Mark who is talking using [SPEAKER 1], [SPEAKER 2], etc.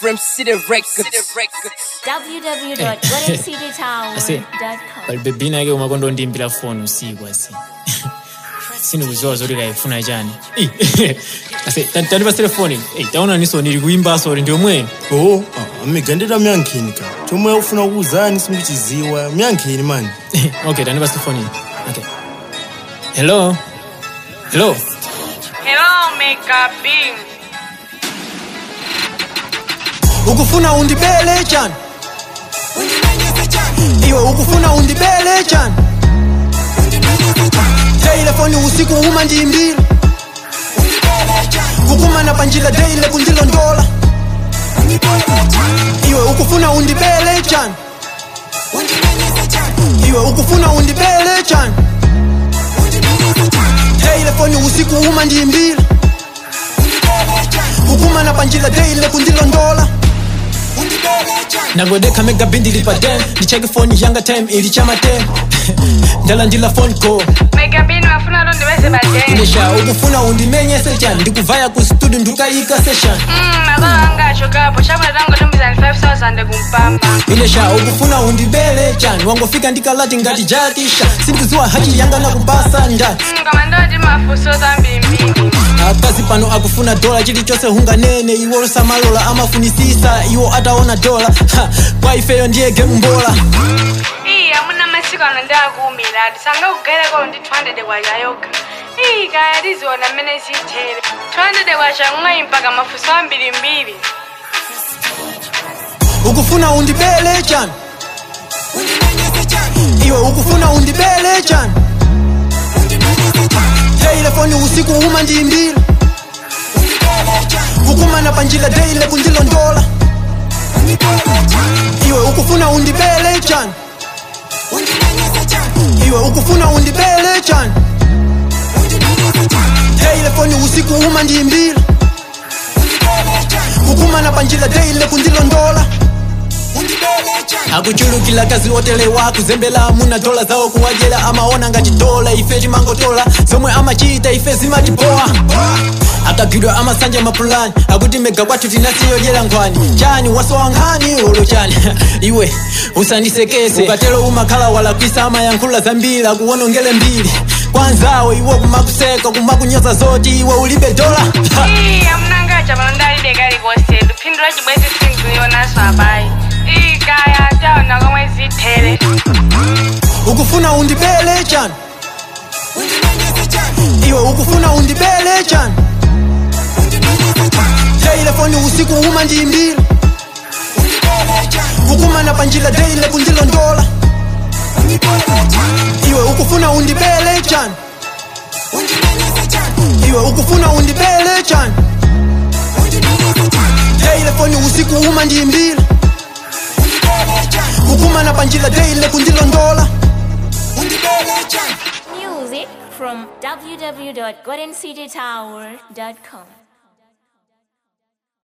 [SPEAKER 1] From City Records.
[SPEAKER 2] www.goldencitytower.com
[SPEAKER 3] pali bebina yake umakondo ndimbira foni usiku asi sindikuziwa zoti kaifuna chani Ih, ase tani- tandipa telefoni Eh, taona niso ndili kuimbaso uli ndiomwe
[SPEAKER 4] oh amigandira myankheni ka chomwe ufuna kuwuzani simuchiziwa myankheni mani
[SPEAKER 3] okay tandipa telefoni okay hello hello
[SPEAKER 5] Hello, Mega Bing.
[SPEAKER 6] ukufuna undibele chani iwe ukufuna undibele chani telefoni usiku uma ndimbira kukumana panjila deile kundilondola iwe ukufuna undibele chani iwe ukufuna undibele chani telefoni usiku uma ndimbira kukumana panjila deile kundilondola nagodeka mega bindi lipatem ndicheke foni yanga tem ili chama tem ndala ndila phone call
[SPEAKER 5] Mega Bing wafuna ndo ndiweze baadaye.
[SPEAKER 6] inesha ukufuna undimenyese chani ndikuvaya ku studio ndikayika session
[SPEAKER 5] Mm, makolo anga achokapo. Chama zangu tumbizani 5000 kumpamba.
[SPEAKER 6] inesha ukufuna undibele chani wangofika ndikalati ngati jatisha sindikuziwa hachi yanga nakupasa ndani
[SPEAKER 5] Mm, kama ndo ndi mafuso zambimbiri.
[SPEAKER 6] akazi pano akufuna dola chilichonse hunganene iwo samalola amafunisisa iwo ataona dola Ha, kwa ifeyo ndiye game mbola
[SPEAKER 5] Iyi amuna masiku ano ndakumira tisanga kugereko ndi 200 kwacha yoga. Iyi kaya tiziona mmene zitere. 200 kwacha mwayi mpaka mafuso ambirimbiri.
[SPEAKER 6] ukufuna undibele chani iwe ukufuna undibele chani telefoni usiku uma ndimbira kukumana panjila deile kundilondola iwe ukufuna undibele chani iwe ukufuna undibele chani telefoni usiku uma ndimbira kukumana panjila deile kundilondola akuchulukila kazi otelewa kuzembela amuna dola zawo kuwajela amaona ngati dola ife timangotola zomwe amachita ife zimatipoa akagwidwa amasanja mapulani akuti mega kwathu tinasiyodyera nkhwani chani wasowa nkhani olo chani iwe usandisekese ukatero umakhala walakwisa amayankhula zambiri akuwonongele mbiri kwanzawo iwo kumakuseka kumakunyoza zoti iwe ulibe dola Ha!
[SPEAKER 5] Iyi amuna ngacha pano ndalibe kalikonse. Luphindula chibwezi sindikuyonaso abayi. Iyi kaya taona komwe zitere.
[SPEAKER 6] ukufuna undibele chani iwe ukufuna undibele chani telefoni usiku uma ndimbira kukumana panjila deile kundilondola iwe ukufuna undibele chani iwe ukufuna undibele chani telefoni usiku uma ndimbira kukumana panjila deile kundilondola
[SPEAKER 2] Music from www.goldencitytower.com